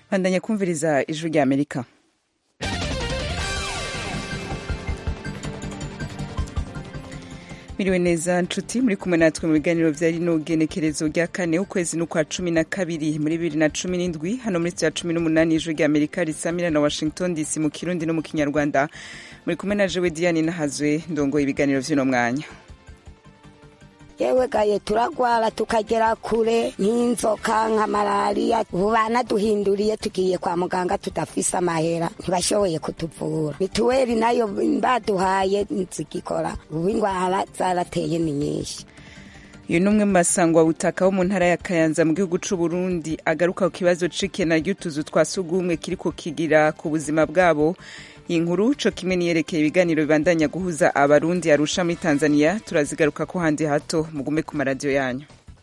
bandanya kumviriza ijwi rya amerika miriwe neza nshuti muri kumwe natwe mu biganiro vya rino genekerezo rya kane ukwezi n'ukwa cumi na kabiri muri bibiri na cumi n'indwi hano muri ya cumi n'umunani ijwi rya amerika risamira na washington dc mu kirundi no mu kinyarwanda muri kumwe na jewe diane nahazwe ndongoye ibiganiro vy'uno mwanya yewe gaye turagwara tukagera kure nk'inzoka nka malariya ubu banaduhinduriye tugiye kwa muganga tudafise amahera ntibashoboye kutuvura mituweli nayo baduhaye zigikora ubu indwara zarateye ni nyinshi uyu ni umwe mu basangwa butaka wo mu ntara ya kayanza mu gihugu c'u Burundi agaruka ku kibazo c'ikena ry'utuzu twa sugumwe kiriko kigira ku buzima bwabo iyi nkuru co kimwe niyerekeye ibiganiro bibandanya guhuza abarundi arusha muri tanzania turazigaruka ko handi hato mugume ku maradiyo yanyu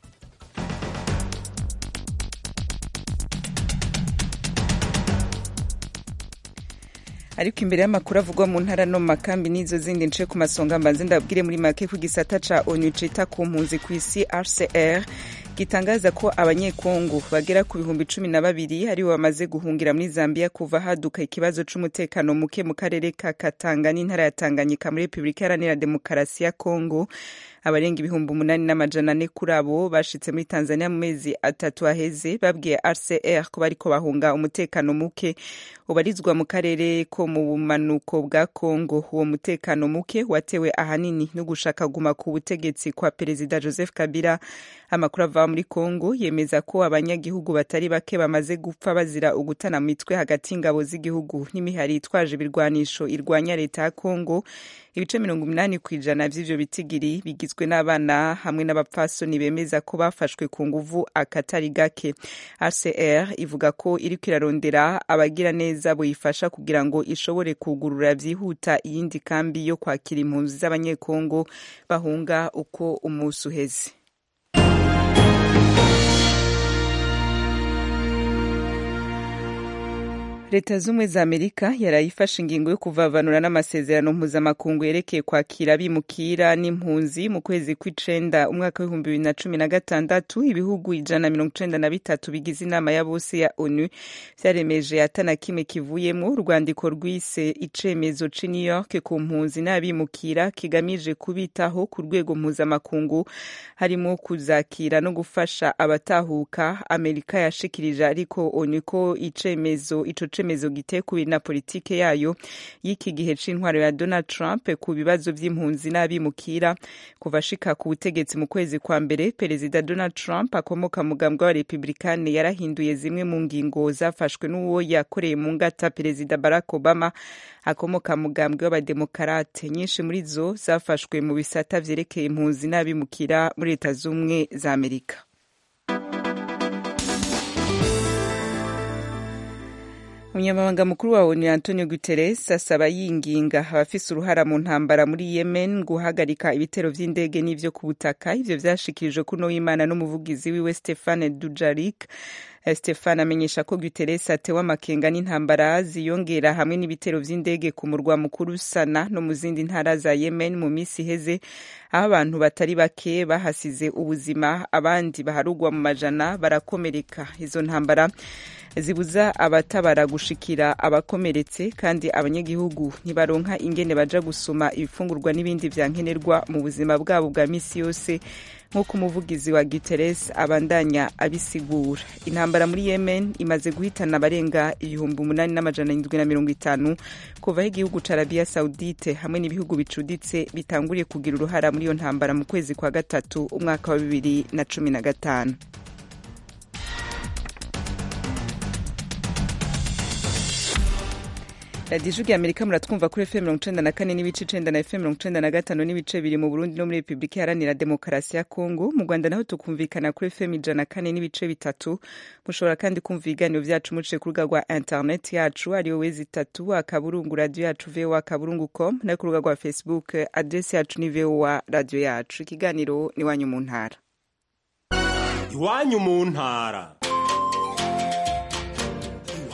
ariko imbere y'amakuru avugwa mu ntara no mu makambi n'izo zindi nce ku masonga mbanze ndabwire muri make ku gisata ca onu cita ku mpunzi ku isi rcr gitangaza ko abanyekongo bagera ku bihumbi cumi na babiri aribo bamaze guhungira muri zambia kuva haduka ikibazo c'umutekano muke mu karere ka katanga n'intara ya tanganyika muri repubulika iharanira demokarasi ya kongo abarenga ibihumbi umunani n'amajana ane kuri abo bashitse muri tanzania mu mezi atatu aheze babwiye rcr ko bariko bahunga umutekano muke ubarizwa mu karere ko mu bumanuko bwa kongo uwo mutekano muke watewe ahanini no gushaka guma ku butegetsi kwa perezida joseph kabila amakuru ava muri kongo yemeza ko abanyagihugu batari bake bamaze gupfa bazira ugutana mu mitwe hagati y'ingabo z'igihugu n'imihari itwaje ibirwanisho irwanya leta ya kongo ibice mirongo umunani ku ijana vy'ivyo bitigiri bigizwe n'abana hamwe n'abapfasoni bemeza ko bafashwe ku nguvu akatari gake rcr ivuga ko iriko irarondera abagira neza boyifasha kugira ngo ishobore kugurura vyihuta iyindi kambi yo kwakira impunzi z'abanyekongo bahunga uko umusi uheze leta z'ubumwe za amerika yarayifashe ingingo yo kuvavanura n'amasezerano mpuzamakungu yerekeye kwakira abimukira n'impunzi mu kwezi kw'icenda umwaka w'ibihumbi bibiri na cumi na gatandatu ibihugu ijana na mirongo icenda na bitatu bigize inama ya bose ya onu vyaremeje atana kimwe kivuyemwo urwandiko rwise icemezo c'i new york ku mpunzi n'abimukira kigamije kubitaho ku rwego mpuzamakungu harimo kuzakira no gufasha abatahuka amerika yashikirije ariko onu ko icemezo ico icemezo gitekuwe na politike yayo y'iki gihe c'intwaro ya Donald Trump ku bibazo vy'impunzi n'abimukira kuva ashika ku butegetsi mu kwezi kwa mbere perezida Donald Trump akomoka mu mugambwe wa Republikane yarahinduye zimwe mu ngingo zafashwe n'uwo yakoreye mu ngata perezida Barack Obama akomoka mu mugambwe w'abademokarate nyinshi muri zo zafashwe mu bisata vyerekeye impunzi n'abimukira muri leta z'ubumwe za Amerika umunyamabanga mukuru wa onu antonio guterres asaba yinginga abafise uruhara mu ntambara muri yemen guhagarika ibitero vy'indege n'ivyo ku butaka ivyo vyashikirijwe kuno w'imana n'umuvugizi wiwe stefane dujarik stefan amenyesha ko guterres atewe amakenga n'intambara ziyongera hamwe n'ibitero vy'indege ku murwa mukuru sana no mu zindi ntara za yemen mu misi iheze aho abantu batari bake bahasize ubuzima abandi baharugwa mu majana barakomereka izo ntambara zibuza abatabara gushikira abakomeretse kandi abanyagihugu ntibaronka ingene baja gusoma ibifungurwa n'ibindi vyankenerwa mu buzima bwabo bwa misi yose nk'uko umuvugizi wa Guterres abandanya abisigura intambara muri Yemen imaze guhitana abarenga ibihumbi umunani n'amajana indwi na mirongo itanu kuva aho igihugu ca Arabia Saudite hamwe n'ibihugu bicuditse bitanguriye kugira uruhara muri iyo ntambara mu kwezi kwa gatatu umwaka wa bibiri na cumi na gatanu radiyo ijwi ya amerika muratwumva kuri fm mirongo icenda na kane n'ibice icenda na fm mirongo icenda na gatanu n'ibice biri mu burundi no muri repubulika iharanira demokarasi ya kongo mu rwanda naho tukumvikana kuri fm ijana na kane n'ibice bitatu mushobora kandi kumva ibiganiro vyacu muciye ku rubuga rwa internet yacu ariyo wezi itatu akaburungu radiyo yacu voa akaburungu com no ku rubuga rwa facebook adresi yacu ni voa radiyo yacu ikiganiro ni iwanyu mu ntara iwanyu mu ntara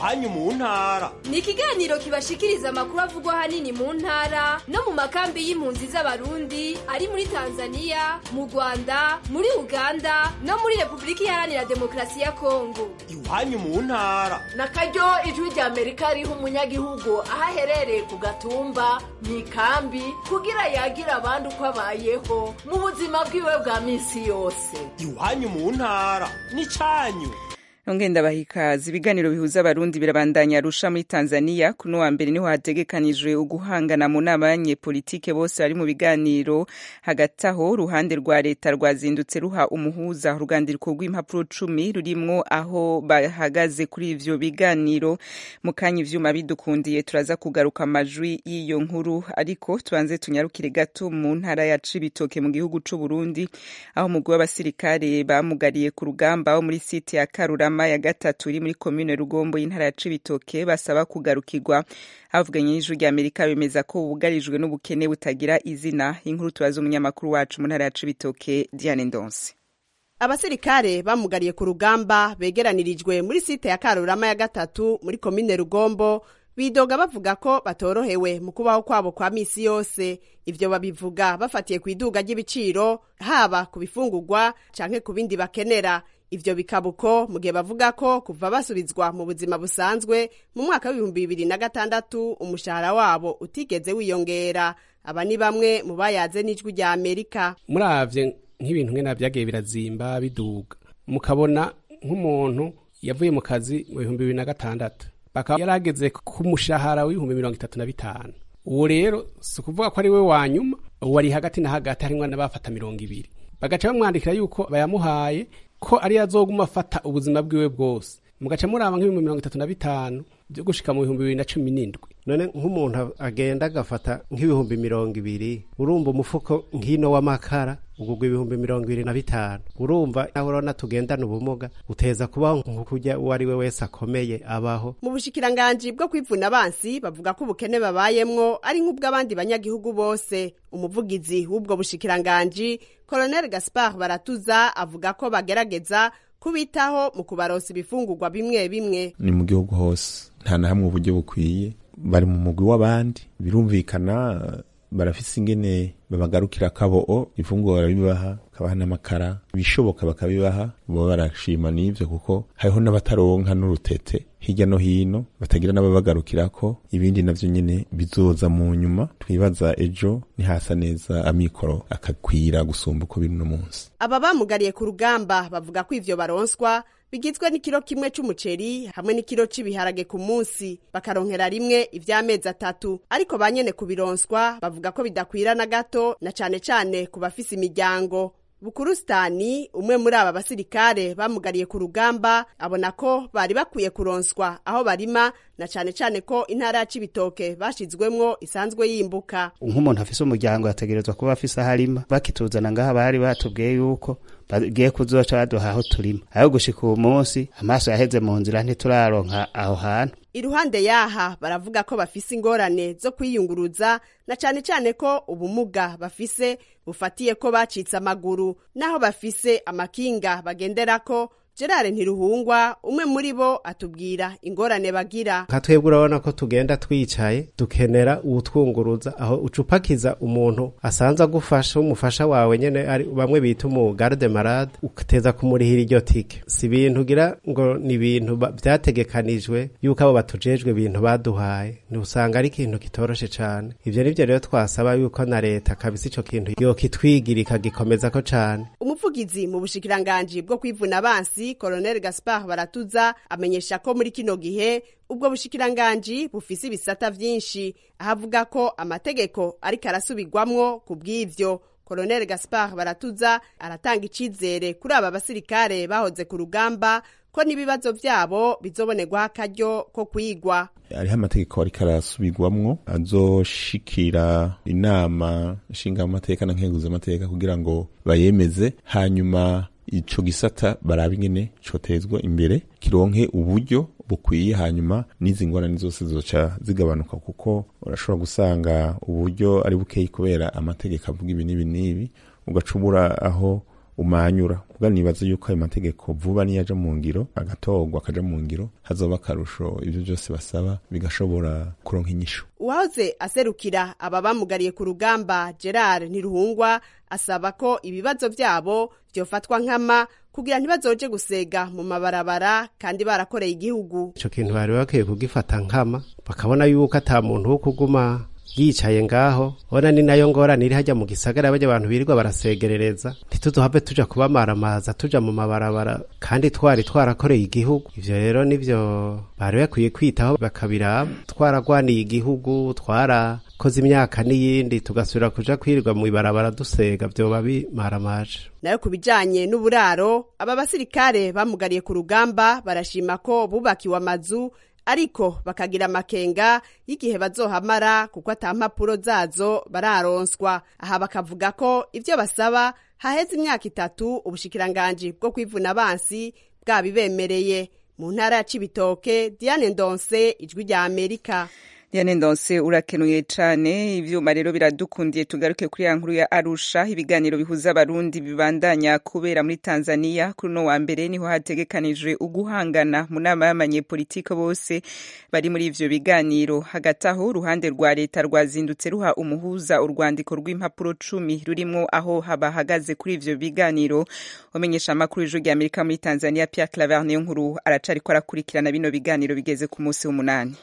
iwanyu mu ntara ni ikiganiro kibashikiriza amakuru avugwa ahanini mu ntara no mu makambi y'impunzi z'abarundi ari muri tanzania mu rwanda muri uganda no muri repubulika iharanira demokarasi ya kongo iwanyu mu ntara na karyo ijwi rya amerika riha umunyagihugu aho aherereye ku gatumba mu ikambi kugira yagira abandi uko abayeho mu buzima bwiwe bwa minsi yose iwanyu mu ntara n'icanyu ngenda bahikaza ibiganiro bihuza abarundi birabandanya arusha muri tanzania kuno wa mbere niho hategekanijwe uguhangana mu nama y'abanyepolitike bose bari mu biganiro hagati aho uruhande rwa leta rwazindutse ruha umuhuza urugandiko rw'impapuro cumi rurimwo aho bahagaze kuri ivyo biganiro mu kanya ivyuma bidukundiye turaza kugaruka amajwi y'iyo nkuru ariko tubanze tunyarukire gato mu ntara ya cibitoke mu gihugu c'uburundi aho umugwi w'abasirikare bamugariye ku rugamba wo muri site ya karurama ya gatatu iri muri komine rugombo y'intara ya cibitoke basaba kugarukirwa havuganye n'ijwi rya amerika bemeza ko bugarijwe n'ubukene butagira izina inkuru tubaza umunyamakuru wacu mu ntara ya cibitoke diane ndonse abasirikare bamugariye ku rugamba begeranirijwe muri site ya karurama ya gatatu muri komine rugombo bidoga bavuga ko batorohewe mu kubaho kwabo kwa misi yose ivyo babivuga bafatiye ku iduga ry'ibiciro haba ku bifungurwa canke ku bindi bakenera ivyo bikaba uko mu gihe bavuga ko kuva basubizwa mu buzima busanzwe mu mwaka w'ibihumbi bibiri na gatandatu umushahara wabo utigeze wiyongera aba ni bamwe mu bayaze n'ijwi rya amerika muravye nk'ibintu nkena vyagiye birazimba biduga mukabona nk'umuntu yavuye mu kazi mu bihumbi bibiri na gatandatu bakaba yarageze ku mushahara w'ibihumbi mirongo itatu na bitanu uwo rero si ukuvuga ko ari we wa nyuma uwo ari hagati na hagati harimwo n'abafata mirongo ibiri bagaca bamwandikira yuko bayamuhaye ko ariyo azoguma afata ubuzima bwiwe bwose mugaca muraba nk'ibihumbi mirongo itatu na bitanu byo gushika mu bihumbi bibiri na cumi n'indwi none nk'umuntu agenda agafata nk'ibihumbi mirongo ibiri urumva umufuko nk'ino w'amakara ugugwa ibihumbi mirongo ibiri na bitanu urumva naho urabona tugendana ubumuga uteza kubaho nk'ukurya uwo ari we wese akomeye abaho mu bushikiranganji bwo kwivuna abansi bavuga ko ubukene babayemwo ari nk'ubw'abandi banyagihugu bose umuvugizi w'ubwo bushikiranganji colonel gaspard baratuza avuga ko bagerageza kubitaho mu kubaronsa ibifungurwa bimwe bimwe ni mu gihugu hose nta na hamwe uburyo bukwiye bari mu mugwi w'abandi birumvikana barafise ingene babagarukira akaboo ifunguro barabibaha kabaha n'amakara ibishoboka bakabibaha baba barashima n'ivyo kuko hariho n'abataronka n'urutete hirya no hino batagira n'ababagarukirako ibindi navyo nyene bizoza mu nyuma twibaza ejo nihasa neza amikoro akakwira gusumba uko biri no munsi aba bamugariye ku rugamba bavuga ko ivyo baronswa bigizwe n'ikiro kimwe c'umuceri hamwe n'ikiro c'ibiharage ku munsi bakaronkera rimwe ivy'amezi atatu ariko ba nyene kubironswa bavuga ko bidakwira na gato na cane cane ku bafise imiryango bukurusitani umwe muri aba basirikare bamugariye ku rugamba abona ko bari bakwiye kuronswa aho barima na cane cane ko intara ya cibitoke bashizwemwo isanzwe yimbuka nk'umuntu afise umuryango yategerezwa kuba afise aho arima bakituzana ngaha bari batubwiye yuko bagiye kuzoca baduha aho turima aho gushika uwo munsi amaso yaheze mu nzira ntituraronka aho hantu iruhande yaha baravuga ko bafise ingorane zo kwiyunguruza na cane cane ko ubumuga bafise bufatiye ko bacitse amaguru naho bafise amakinga bagenderako gerard ntiruhungwa umwe muri bo atubwira ingorane bagira nka twebwe urabona ko tugenda twicaye dukenera uwutwunguruza aho ucupakiza umuntu asanze agufasha umufasha wawe nyene ari bamwe bita umu garde marade uteza kumurihira iryo tike si ibintu ugira ngo ni ibintu vyategekanijwe yuko abo batujejwe ibintu baduhaye ntusanga ari ikintu kitoroshe cane ivyo nivyo rero twasaba yuko na leta kabisa ico kintu yokitwigira ikagikomezako cane umuvugizi mu bushikiranganji bwo kwivuna abansi Colonel Gaspard Baratuza amenyesha ko muri kino gihe ubwo bushikiranganji bufise ibisata vyinshi ahavuga ko amategeko ariko arasubirwamwo ku bw'ivyo Colonel Gaspard Baratuza aratanga icizere kuri aba basirikare bahoze ku rugamba ko n'ibibazo vyabo bizobonerwaho akaryo ko kwigwa hariho amategeko ariko arasubirwamwo azoshikira inama nshingamateka na nkenguzamateka kugira ngo bayemeze hanyuma ico gisata baraba ingene cotezwa imbere kironke uburyo bukwiye hanyuma n'izi ngorane zose zizoca zigabanuka kuko urashobora gusanga uburyo ari bukeyi kubera amategeko avuga ibi n'ibi n'ibi ugaca ubura aho umanyura ubwo nibaza yuko ayo mategeko vuba niyo aja mu ngiro agatorwa akaja mu ngiro hazoba akarusho ivyo vyose basaba bigashobora kuronka inyishu uwahoze aserukira aba bamugariye ku rugamba gerard ntiruhungwa asaba ko ibibazo vyabo vyofatwa nkama kugira ntibazoje gusega mu mabarabara kandi barakoreye igihugu ico kintu bari bakwiye kugifata nkama bakabona yuko ata muntu wo kuguma yicaye ngaho ona ni nayo ngorane iri hajya mu gisagara bajya abantu birirwa barasegerereza ntituzohave tuja kubamaramaza tuja mu mabarabara kandi twari twarakoreye igihugu ivyo rero nivyo bari bakwiye kwitaho bakabiraba twaragwaniye igihugu twarakoze imyaka n'iyindi tugasubira kuja kwirirwa mu ibarabara dusega vyoba bimaramaje nayo ku bijanye n'uburaro aba basirikare bamugariye ku rugamba barashima ko bubakiwe amazu ariko bakagira amakenga y'igihe bazohamara kuko ata mpapuro zazo bararonswa aha bakavuga ko ivyo basaba haheze imyaka itatu ubushikiranganji bwo kwivuna abansi bwabibemereye mu ntara ya cibitoke diane ndonse ijwi rya amerika Diane Ndonse urakenuye cane ivyuma rero biradukundiye tugaruke kuri ya nkuru ya Arusha ibiganiro bihuza abarundi bibandanya kubera muri Tanzania kuri no wa mbere niho hategekanijwe uguhangana mu nama y'abanyepolitike bose bari muri ivyo biganiro hagati aho uruhande rwa leta rwazindutse ruha umuhuza urwandiko rw'impapuro cumi rurimwo aho habahagaze kuri ivyo biganiro umenyesha amakuru y'ijwi rya Amerika muri Tanzania Pierre Claver niyo nkuru aracariko arakurikirana bino biganiro bigeze ku munsi w'umunani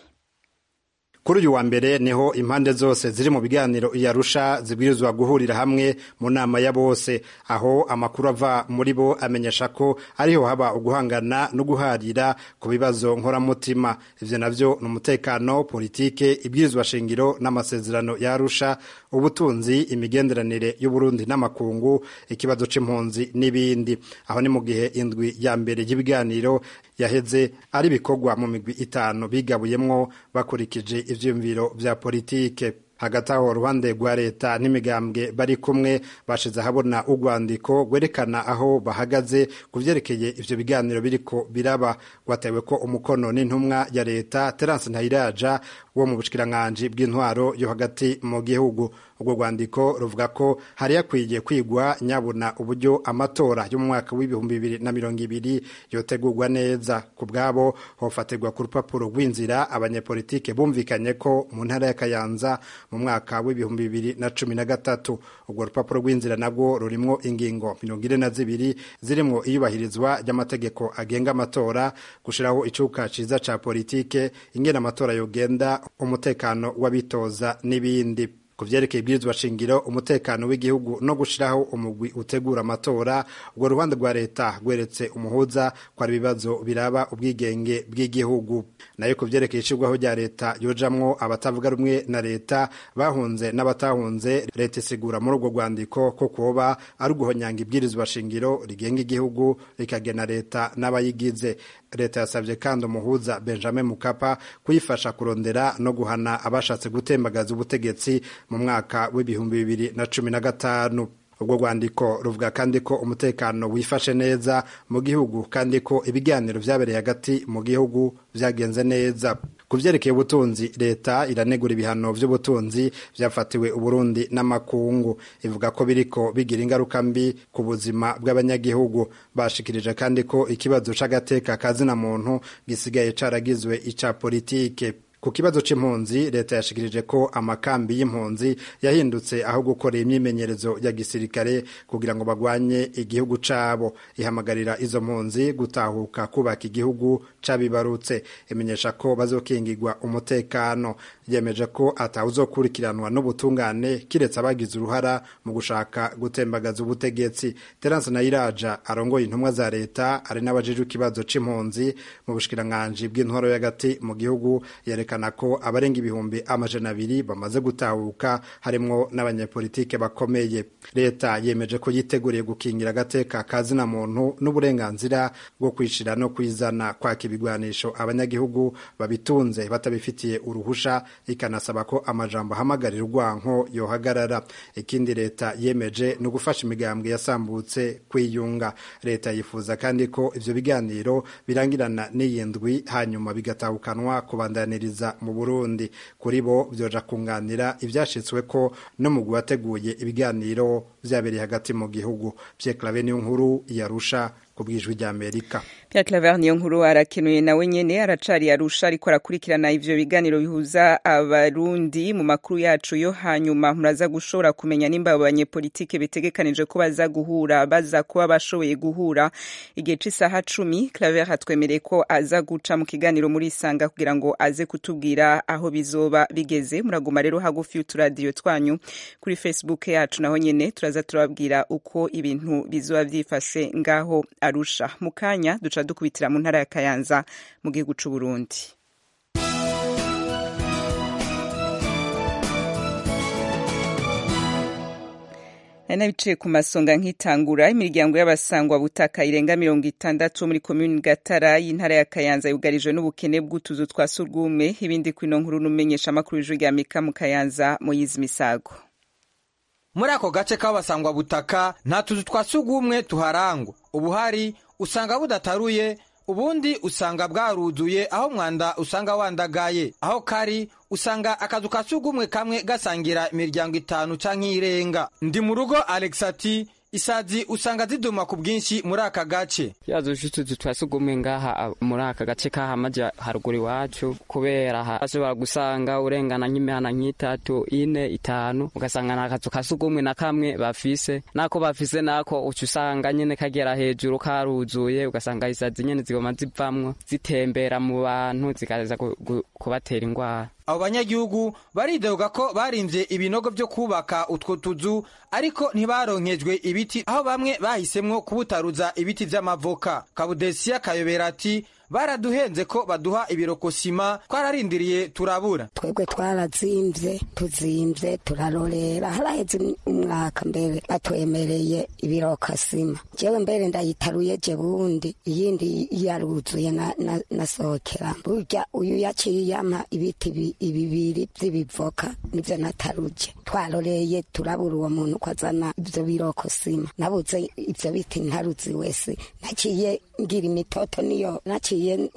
kuri uyu wa mbere niho impande zose ziri mu biganiro iyarusha zibwirizwa guhurira hamwe mu nama ya bose aho amakuru ava muri bo amenyesha ko ariho haba uguhangana no guharira ku bibazo nkoramutima ivyo navyo ni umutekano politike ibwirizwa shingiro n'amasezerano ya arusha ubutunzi imigenderanire y'uburundi n'amakungu ikibazo c'impunzi n'ibindi aho ni mu gihe indwi ya mbere y'ibiganiro yaheze ari ibikorwa mu migwi itanu bigabuyemwo bakurikije ivyiyumviro vya politike hagati aho uruhande rwa leta n'imigambwe bari kumwe bashize ahabona urwandiko rwerekana aho bahagaze ku vyerekeye ivyo biganiro biriko biraba rwatewe ko umukono n'intumwa ya leta terence ntayiraja wo mu bushikiranganji bw'intwaro yo hagati mu gihugu urwo rwandiko ruvuga ko hari yakwiye kwigwa nyabuna uburyo amatora yo mu mwaka w'ibihumbi bibiri na mirongo ibiri yotegurwa neza ku bwabo hofatirwa ku rupapuro rw'inzira abanyepolitike bumvikanye ko mu ntara ya kayanza mu mwaka w'ibihumbi bibiri na cumi na gatatu urwo rupapuro rw'inzira nabwo rurimwo ingingo mirongo ine na zibiri zirimwo iyubahirizwa ry'amategeko agenga amatora gushiraho icuka ciza ca politike ingena amatora yogenda umutekano w'abitoza n'ibindi ku vyerekeye ibwirizwa shingiro umutekano w'igihugu no gushiraho umugwi utegura amatora urwo ruhande rwa leta rweretse umuhuza ko ari ibibazo biraba ubwigenge bw'igihugu nayo ku vyerekeye ishirwaho rya leta yojamwo abatavuga rumwe na leta bahunze n'abatahunze leta isigura muri urwo rwandiko ko kuba ari uguhonyanga ibwirizwa shingiro rigenga igihugu rikagena leta n'abayigize leta yasabye kandi umuhuza benjamin mukapa kuyifasha kurondera no guhana abashatse gutembagaza ubutegetsi mu mwaka w'ibihumbi bibiri na cumi na gatanu ubwo rwandiko ruvuga kandi ko umutekano wifashe neza mu gihugu kandi ko ibiganiro vyabereye hagati mu gihugu vyagenze neza ku vyerekeye ubutunzi leta iranegura ibihano vy'ubutunzi vyafatiwe uburundi n'amakungu ivuga ko biriko bigira ingaruka mbi ku buzima bw'abanyagihugu bashikirije kandi ko ikibazo c'agateka kazina muntu gisigaye caragizwe ica politike ku kibazo c'impunzi leta yashikirije ko amakambi y'impunzi yahindutse aho gukorera imyimenyerezo ya gisirikare kugira ngo bagwanye igihugu cabo ihamagarira izo mpunzi gutahuka kubaka igihugu cabibarutse imenyesha ko bazokingirwa umutekano yemeje ko atawuzokurikiranwa n'ubutungane kiretse abagize uruhara mu gushaka gutembagaza ubutegetsi terence nayiraja arongoye intumwa za leta ari n'abajejwe ikibazo c'impunzi mu bushikiranganji bw'intwaro y'agati mu gihugu yerekana ko abarenga ibihumbi amajana abiri bamaze gutahuka harimwo n'abanyepolitike bakomeye leta yemeje ko yiteguriye gukingira agateka kazina muntu n'uburenganzira bwo kwishira no kwizana kwaka ibigwanisho abanyagihugu babitunze batabifitiye uruhusha ikanasaba ko amajambo ahamagarira urwanko yohagarara ikindi leta yemeje ni ugufasha imigambwe yasambutse kwiyunga leta yifuza kandi ko ivyo biganiro birangirana n'iyi ndwi hanyuma bigatahukanwa kubandaniriza kuza mu burundi kuri bo vyoja kunganira ivyashitswe ko no mu wateguye ibiganiro vyabereye hagati mu gihugu Pierre Claver niyo nkuru yarusha ku bwijwi rya Amerika Pierre Claver niyo nkuru arakenuye nawe nyene aracari arusha ariko arakurikirana ivyo biganiro bihuza abarundi mu makuru yacu yo hanyuma muraza gushobora kumenya nimba abo banyepolitike bitegekanije ko baza guhura baza kuba bashoboye guhura igihe c'isaha cumi Claver hatwemereye ko aza guca mu kiganiro muri Isanga kugira ngo aze kutubwira aho bizoba bigeze muraguma rero hagufi y'uturadiyo twanyu kuri Facebook yacu naho nyene turaza turababwira uko ibintu bizoba vyifashe ngaho arusha mu kanya duca dukubitira mu ntara ya kayanza mu gihugu c'u Burundi nari nabiciye ku masonga nk'itangura imiryango y'abasangwa butaka irenga mirongo itandatu muri komini gatara y'intara ya kayanza yugarijwe n'ubukene bw'utuzu twa surwumwe ibindi kwino nkuru n'umenyesha amakuru y'ijwi rya mika mu kayanza moyizi misago muri ako gace k'abasangwa butaka nta tuzu twa sugumwe tuharangwa ubuhari usanga budataruye ubundi usanga bwaruzuye aho mwanda usanga wandagaye aho kari usanga akazu ka sugumwe kamwe gasangira imiryango itanu canke irenga ndi mu rugo alex ati isazi usanga ziduma ku bwinshi muri aka gace yazo utuzu twa sugumwe ngaha muri aka gace kahamaja haruguru iwacu kubera hashobora gusanga urengana nk'imihana nk'itatu ine itanu ugasanga nta kazu ka sugumwe na kamwe bafise nako bafise nako uca usanga nyene kagera hejuru karuzuye ugasanga isazi nyene zigoma zivamwo zitembera mu bantu zikaza kubatera ingwara abo banyagihugu baridoga ko barimvye ibinogo vyo kubaka utwo tuzu ariko ntibaronkejwe ibiti aho bamwe bahisemwo kubutaruza ibiti vy'amavoka kabudesiya kayobera ati baraduhenze ko baduha ibirokosima twararindiriye turabura twebwe twarazimvye tuzimvye turarorera haraheze umwaka mbere batwemereye ibirokosima jewe mbere ndayitaruye je bundi iyindi yaruzuye nasohokera burya uyu yaciye yampa ibiti ibibiri vy'ibivoka nivyo nataruje twaroreye turabura uwo muntu ko azana ivyo birokosima nabuze ivyo biti ntaruzi wese naciye ngira imitoto niyo naciye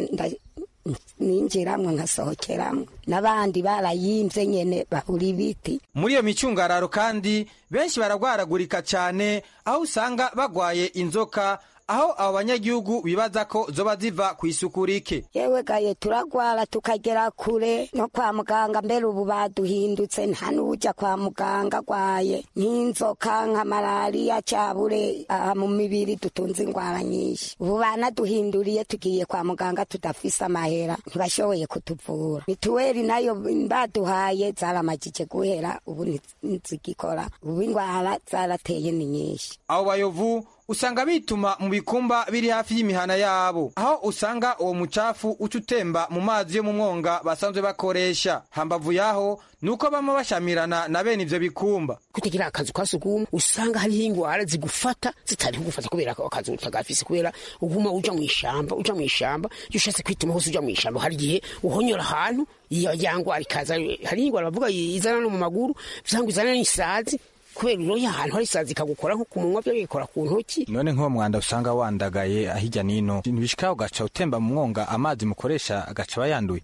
ninjiramwo nkasohokeramwo n'abandi barayimvye nyene babura ibiti muri iyo micungararo kandi benshi baragwaragurika cane aho usanga bagwaye inzoka aho abo banyagihugu bibaza ko zoba ziva ku isuku rike yewe gaye turagwara tukagera kure no kwa muganga mbere ubu baduhindutse nta n'uja kwa muganga agwaye nk'inzoka nka malariya cabure aha mu mibiri dutunze ingwara nyinshi ubu banaduhinduriye tugiye kwa muganga tudafise amahera ntibashoboye kutuvura mituweli nayo baduhaye zaramajije guhera ubu ntizigikora ubu ingwara zarateye ni nyinshi abo bayovu usanga bituma mu bikumba biri hafi y'imihana yabo aho usanga uwo mucafu uca utemba mu mazi yo mu mwonga basanzwe bakoresha hambavu yaho nuko bama bashamirana na bene ivyo bikumba kutagira akazu ka sugumwe usanga hariho ingwara zigufata zitari kugufata kubera ko akazu utagafise kubera uguma uja mu ishamba uja mu ishamba iyo ushatse kwituma hose uja mu ishamba hari igihe uhonyora ahantu iyo yangwara ikaza hari ingwara bavuga izana no mu maguru vyangwa izana n'isazi kubera uroye ahantu hari isazi ikagukora nko ku munwa byo bikora ku ntoki none nk'uwo mwanda usanga wandagaye ahijya nino ntibishika ugaca utemba mu mwonga amazi mukoresha agaca aba yanduye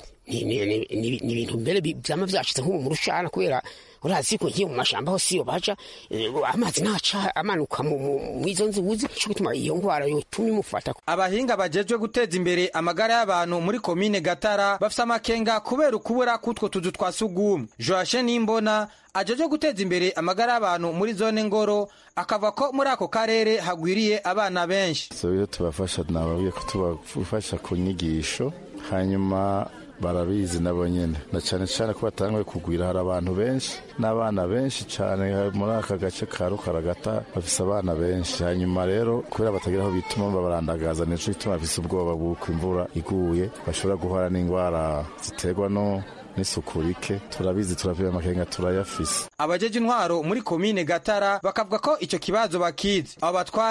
ni ibintu mbere vyama vyashitse nk'ubu mu rushana kubera urazi ko nkiyo mu mashamba aho siyo baja amazi naca amanuka mw'izo nzuzi co gutuma iyo ngwara yotuma imufata abahinga bajejwe guteza imbere amagara y'abantu muri komine gatara bafise amakenga kubera ukubura k'utwo tuzu twa sugumwe joashe nimbona ajeje guteza imbere amagara y'abantu muri zone ngoro akava ko muri ako karere hagwiriye abana benshi so iyo tubafasha nababwiye ko tubafasha ku nyigisho hanyuma barabizi nabo nyene na cane cane ko batanguye kugwira hari abantu benshi n'abana benshi cane muri aka gace ka rukaragata bafise abana benshi hanyuma rero kubera batagira aho bituma babarandagaza nico gituma bafise ubwoba bw'uko imvura iguye bashobora guhora n'ingwara ziterwa no n'isuku rike turabizi turavira amakenga turayafise abajeje intwaro muri komine gatara bakavuga ko ico kibazo bakizi abo batware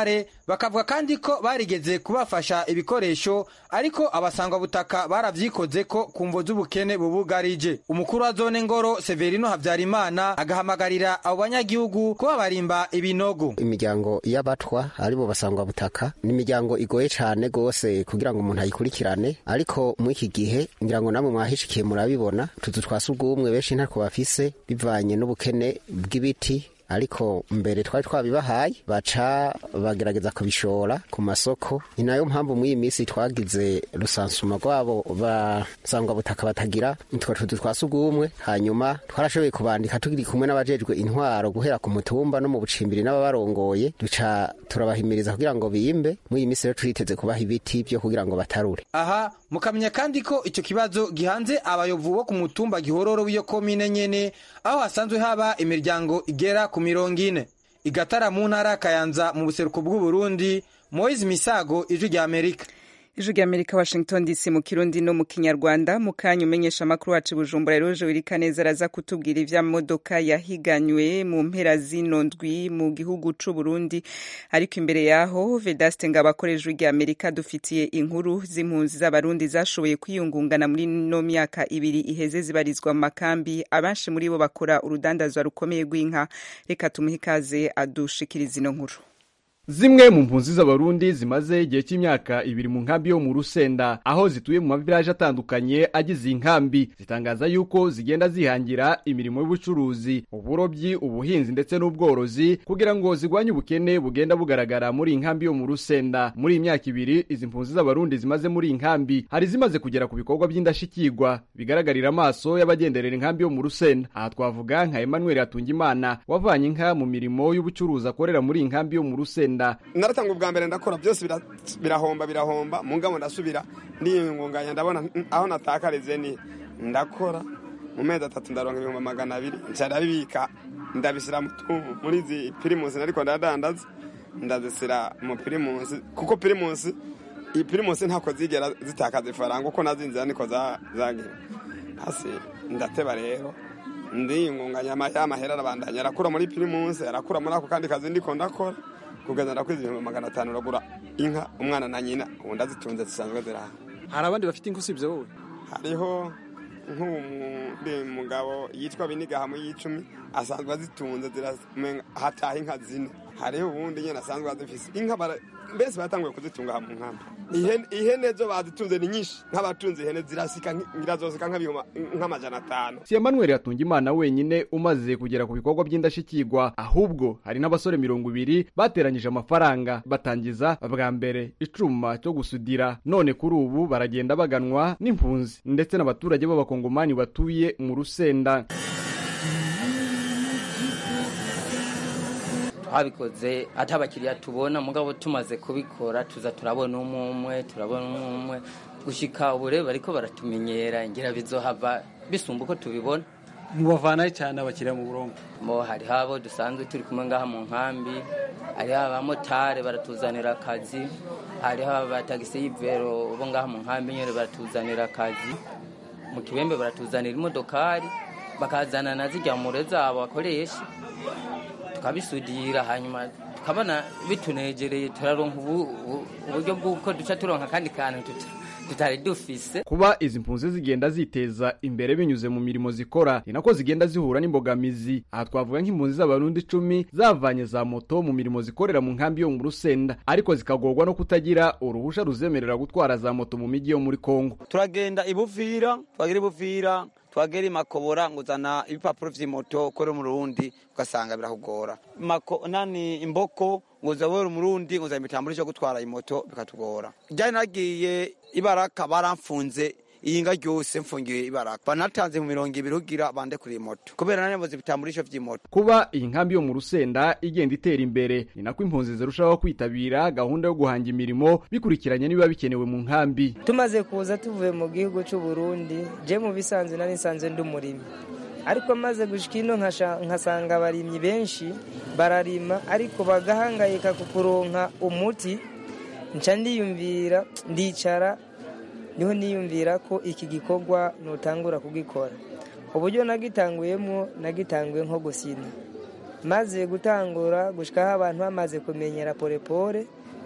bakavuga kandi ko barigeze kubafasha ibikoresho ariko abasangwa butaka baravyikoze ko ku mvo z'ubukene bubugarije umukuru wa zone ngoro severino habyarimana agahamagarira abo banyagihugu kuba barimba ibinogo imiryango y'abatwa aribo basangwa butaka ni imiryango igoye cyane rwose kugira ngo umuntu ayikurikirane ariko muri iki gihe ngira ngo namwe mwahishikiye murabibona tuzu twa sugumwe benshi ntako bafise bivanye n'ubukene bw'ibiti ariko mbere twari twabibahaye baca bagerageza kubishora ku masoko ni nayo mpamvu muri iyi minsi twagize rusansuma rwabo basangwa butaka batagira nitwo tuzu twa sugumwe hanyuma twarashoboye kubandika turi kumwe n'abajejwe intwaro guhera ku mutumba no mu bucimbiri n'ababarongoye duca turabahimiriza kugira ngo bimbe muri iyi minsi rero turiteze kubaha ibiti byo kugira ngo batarure aha mukamenya kandi ko icyo kibazo gihanze abayovu bo ku mutumba gihororo w'iyo komine nyene aho hasanzwe haba imiryango igera ku mirongo ine igatara mu ntara kayanza mu buseruko bw'uburundi moise misago ijwi rya amerika ijwi rya amerika washington dc mu kirundi no mu kinyarwanda mu kanya umenyesha amakuru wacu bujumbura rero jowerika neza araza kutubwira ivyamodoka yahiganywe mu mpera zino ndwi mu gihugu c'uburundi ariko imbere yaho vedaste ngabo akora ijwi rya amerika dufitiye inkuru z'impunzi z'abarundi zashoboye kwiyungungana muri no myaka ibiri iheze zibarizwa mu makambi abenshi muri bo bakora urudandazwa rukomeye rw'inka reka tumuhe ikaze adushikiriza ino nkuru zimwe mu mpunzi z'abarundi zimaze igihe cy'imyaka ibiri mu nkambi yo mu rusenda aho zituye mu mavilaje atandukanye agize iyi nkambi zitangaza yuko zigenda zihangira imirimo y'ubucuruzi uburobyi ubuhinzi ndetse n'ubworozi kugira ngo zigwanye ubukene bugenda bugaragara muri iyi nkambi yo mu rusenda muri iyi myaka ibiri izi mpunzi z'abarundi zimaze muri iyi nkambi hari zimaze kugera ku bikorwa by'indashyikirwa bigaragarira amaso y'abagenderera inkambi yo mu rusenda aha twavuga nka emmanuel hatungimana wavanye inka mu mirimo y'ubucuruzi akorera muri iyi nkambi yo mu rusenda naratanga ubwa mbere ndakora byose birahomba birahomba mu ngabo ndasubira ndiyungunganya ndabona aho natakarize ni ndakora mu mezi atatu ndaronka ibihumbi magana abiri ncara bibika ndabisira muri izi pirimusi ariko ndadandaza ndazisira mu pirimusi kuko pirimusi iyi pirimusi ntako zigera zitakaza ifaranga uko nazinzira niko zagira hasi ndateba rero ndiyungunganya y'amahera arabandanya arakura muri pirimusi arakura muri ako kandi kazi ndiko ndakora kugeza ndakwiza ibihumbi magana atanu uragura inka umwana na nyina ubundi azitunze zisanzwe ziraha hari abandi bafite inka usibye wowe hariho nk'undi mugabo yitwa binigaha mu y'icumi asanzwe azitunze hataha inka zine hariho ubundi nyine asanzwe azifise inka mbese batanguye kuzitunga mu nkambi ihene zo bazitunze ni nyinshi nk'abatunze ihene zirasika nyirazosika nk'amajana atanu si emmanuel yatunga imana wenyine umaze kugera ku bikorwa by'indashyikirwa ahubwo hari n'abasore mirongo ibiri bateranyije amafaranga batangiza bwa mbere icuma cyo gusudira none kuri ubu baragenda baganwa n'impunzi ndetse n'abaturage b'abakongomani batuye mu rusenda twabikoze ati abakiriya tubona mugabo tumaze kubikora tuza turabona umwe umwe turabona umwe umwe gushika ubu rero bariko baratumenyera ngira bizohava bisumba uko tubibona mubavanayo cyane abakiriya mu burongo mo hariho abo dusanzwe turi kumwe ngaha mu nkambi hariho abamotari baratuzanira akazi hariho abatagisi y'ivero bo ngaha mu nkambi nyine baratuzanira akazi mu kibembe baratuzanira imodokari bakazana na zijya mure zabo bakoresha tukabisudira hanyuma tukabona bitunegereye turaronka uburyo bw'uko duca turonka akandi kantu tutari dufise kuba izi mpunzi zigenda ziteza imbere binyuze mu mirimo zikora ni nako zigenda zihura n'imbogamizi aha twavuga nk'impunzi z'abarundi icumi zavanye za moto mu mirimo zikorera mu nkambi yo mu rusenda ariko zikagorwa no kutagira uruhusha ruzemerera gutwara za moto mu mijyi yo muri kongo turagenda ibuvira twagira ibuvira twagera imakobora nguzana ibipapuro vy'imoto ukore mu Burundi ugasanga birakugora mako nani imboko nguza wewe umurundi nguza imitambo cyo gutwara imoto bikatugora jyane nagiye ibaraka baramfunze iyinga ryose mfungiye ibaraka banatanze mu mirongo ibiri kugira bande kuri moto kubera nane boze bitamburisho vy'imoto kuba iyi nkambi yo mu rusenda igenda itera imbere ni nako impunzi zirushaho kwitabira gahunda yo guhanga imirimo bikurikiranye nibiba bikenewe mu nkambi tumaze kuza tuvuye mu gihugu cy'u Burundi je mu bisanzwe nari nsanzwe ndi umurimi ariko maze gushika ino nkasanga abarimyi benshi bararima ariko bagahangayika ku kuronka umuti nca ndiyumvira ndicara niho niyumvira ko iki gikorwa nutangura kugikora uburyo nagitanguyemo nagitanguye nko gusina maze gutangura gushikaho abantu bamaze kumenyera porepore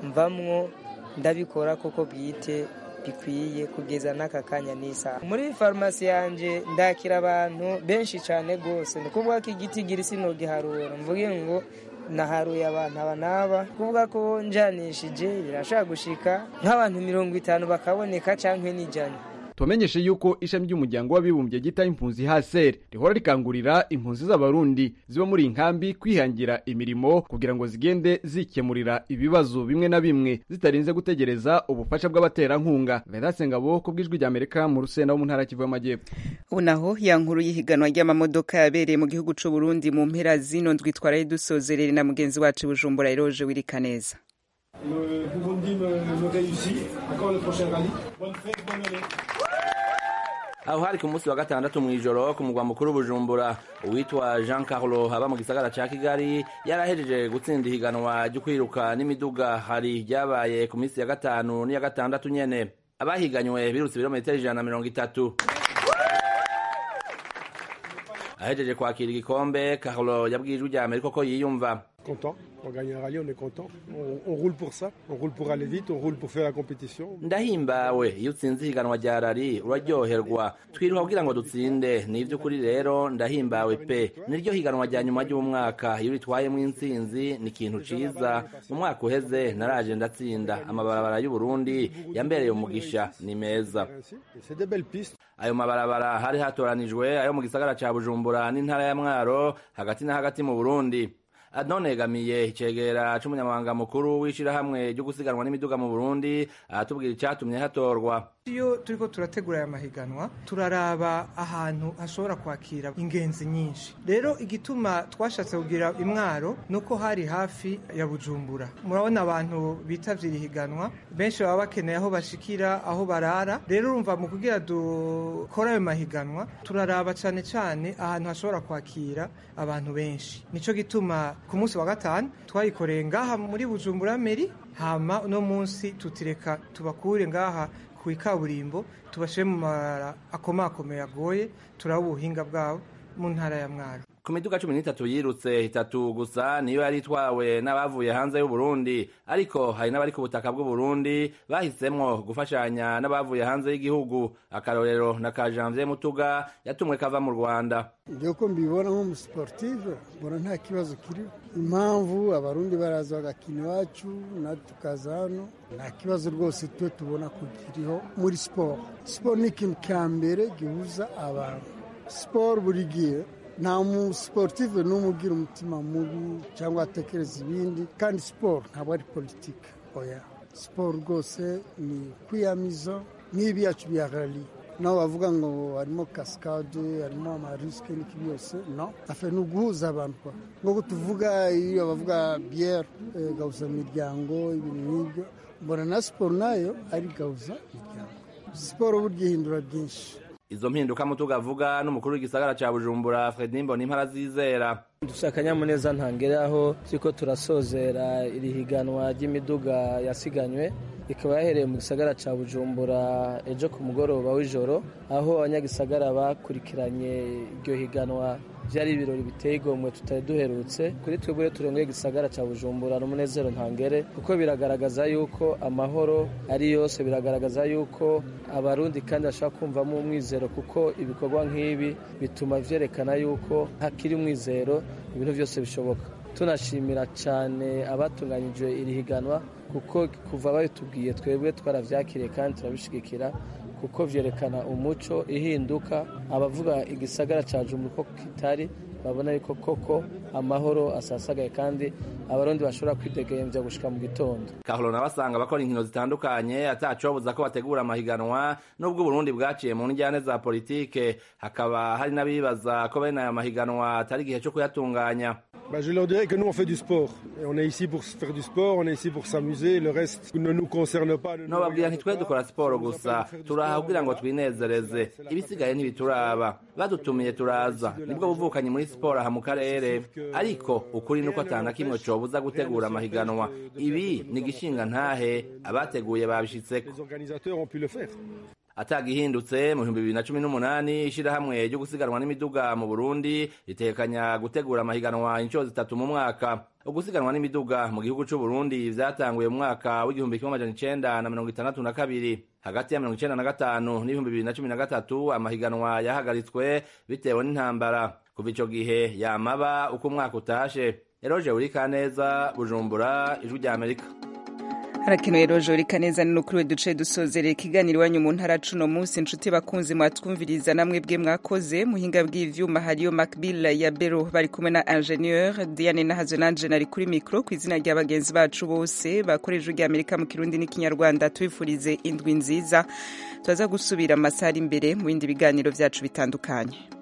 mvamwo ndabikora koko bwite bikwiye kugeza n'aka kanya n'isaha muri farumasi yanjye ndakira abantu benshi cyane rwose ni ukuvuga ko igiti gira sinogiharura mvuge ngo naharuye abantu aba n'aba kuvuga ko njanishije birashaka gushika nk'abantu mirongo itanu bakaboneka cyangwa n'ijana tubamenyeshe yuko ishami ry'umuryango w'abibumbye ryita impunzi haseri rihora rikangurira impunzi z'abarundi ziba muri iyi nkambi kwihangira imirimo kugira ngo zigende zikemurira ibibazo bimwe na bimwe zitarinze gutegereza ubufasha bw'abaterankunga vedaste ngabo ku bw'ijwi ry'amerika mu rusenda wo mu ntara kivu y'amajyepfo ubu naho ya nkuru y'ihiganwa ry'amamodoka yabereye mu gihugu c'u Burundi mu mpera zino ndwi twaraye dusozerere na mugenzi wacu bujumbura iroje wirika neza Le Burundi me, me réussit. Encore le prochain rallye. Bonne fête, bonne année. aho hari ku munsi wa gatandatu mu ijoro ku mugwa mukuru bujumbura uwitwa jean carlo aba mu gisagara ca kigali yarahejeje gutsinda ihiganwa ryo kwiruka n'imiduga hari ryabaye ku minsi ya gatanu n'iya gatandatu nyene abahiganywe birutse ibirometero ijana na mirongo itatu ahejeje kwakira igikombe carlo yabwiye ijwi rya amerika ko yiyumva Content. On gagne un rallye, on est content. On, on roule pour ça. On roule pour aller vite. On roule pour faire la compétition. ndahimbawe iyo utsinze ihiganwa rya rari uraryoherwa twiruha kugira ngo dutsinde ni iby'ukuri rero ndahimbawe pe niryo higanwa rya nyuma ry'umwaka iyo uritwayemo intsinzi ni ikintu ciza mu mwaka uheze naraje ndatsinda amabarabara y'uburundi yambereye umugisha ni meza Et c'est des belles pistes. ayo mabarabara hari hatoranijwe ayo mu gisagara ca bujumbura n'intara ya mwaro hagati na hagati mu burundi adonegamiye icegera c'umunyamabanga mukuru w'ishirahamwe ryo gusiganwa n'imiduga mu burundi aratubwira icatumye hatorwa iyo turiko turategura aya mahiganwa turaraba ahantu hashobora kwakira ingenzi nyinshi rero igituma twashatse kugira imwaro nuko hari hafi ya bujumbura murabona abantu bitavye iri higanwa benshi baba bakeneye aho bashikira aho barara rero urumva mu kugira dukora ayo mahiganwa turaraba cane cane ahantu hashobora kwakira abantu benshi nico gituma ku munsi wa gatanu twayikoreye ngaha muri bujumbura meri hama uno munsi tutireka tubakure ngaha ku ikaburimbo tubashyire mu mabara akomakomeye agoye turaba ubuhinga bwabo mu ntara ya mwaro ku miduga cumi n'itatu yirutse itatu gusa niyo yari itwawe n'abavuye hanze y'uburundi ariko hari n'abari ku butaka bw'uburundi bahisemwo gufashanya n'abavuye hanze y'igihugu akarorero na ka janvier mutuga yatumwe kava mu rwanda ibyo ko mbibona nk'umusiportive mbona nta kibazo kiriho impamvu abarundi baraza bagakina iwacu natwe tukaza hano nta kibazo rwose twe tubona ko kiriho muri siporo siporo ni ikintu cya mbere gihuza abantu siporo buri gihe nta musiportive n'umwe ugira umutima mubi cyangwa atekereza ibindi kandi siporo ntabwo ari politiki oya siporo rwose ni kwiyamiza nk'ibi yacu bya rali naho bavuga ngo harimo kasikade harimo amarisike n'iki byose no afe ni uguhuza abantu kwa nk'uko tuvuga iyo bavuga biyeri gahuza imiryango ibintu nk'ibyo mbona na siporo nayo ari gahuza imiryango siporo burya ihindura byinshi izo mpinduka mutuga avuga n'umukuru w'igisagara ca bujumbura fredi mbona impara zizera dufite akanyamuneza ntangere aho turiko turasozera iri higanwa ry'imiduga yasiganywe ikaba yahereye mu gisagara ca bujumbura ejo ku mugoroba w'ijoro aho abanyagisagara bakurikiranye iryo higanwa byari ibirori biteye igomwe tutari duherutse kuri twebwe turengeye igisagara ca bujumbura n'umunezero ntangere kuko biragaragaza yuko amahoro ari yose biragaragaza yuko abarundi kandi bashobora kumvamo umwizero kuko ibikorwa nk'ibi bituma vyerekana yuko hakiri umwizero ibintu byose bishoboka tunashimira cyane abatunganyije iri higanwa kuko kuva babitubwiye twebwe twaravyakiriye kandi turabishigikira kuko vyerekana umuco ihinduka abavuga igisagara ca Jumbu ko kitari babona yuko koko amahoro asasagaye kandi abarundi bashobora kwidegemvya gushika mu gitondo kahoro nabasanga bakora inkino zitandukanye atacobuza ko bategura amahiganwa nubwo uburundi bwaciye mu njyane za politike hakaba hari n'abibaza ko bene aya mahiganwa atari igihe co kuyatunganya Bah, je leur dirais que nous, on fait du sport. Et on est ici pour faire du sport, on est ici pour s'amuser. Le reste ne nous concerne pas. ne nous nobabwira regarde ntitwe dukora siporo gusa turaha kugira ngo twinezereze ibisigaye ntibituraba badutumiye turaza nibwo buvukanyi muri siporo aha mu karere ariko ukuri nuko atana kimwe cobuza gutegura amahiganwa ibi ni igishinga ntahe abateguye babishitseko Les organisateurs ont pu le faire. atagihindutse mu bihumbi bibiri na cumi n'umunani ishirahamwe ryo gusiganwa n'imiduga mu burundi ritekanya gutegura amahiganwa inshuro zitatu mu mwaka ugusiganwa n'imiduga mu gihugu c'u Burundi vyatanguye mu mwaka w'igihumbi kimwe amajana icenda na mirongo itandatu na kabiri hagati ya mirongo icenda na gatanu n'ibihumbi bibiri na cumi na gatatu amahiganwa yahagaritswe bitewe n'intambara kuva ico gihe yamaba uko umwaka utashe eroje urikaneza bujumbura ijwi rya amerika harakenewe rojo rikaneza ni nukuri we duce dusozerera ikiganiro iwanyu mu ntara cuno munsi inshuti bakunzi mwatwumviriza namwe bwe mwakoze muhinga bw'ivyuma hariyo macbill ya bero bari kumwe na ingenieur diane nahazo nanje nari kuri mikro ku izina rya bagenzi bacu bose bakoreje rya amerika mu kirundi n'ikinyarwanda tubifurize indwi nziza turaza gusubira amasaha ari imbere mu bindi biganiro vyacu bitandukanye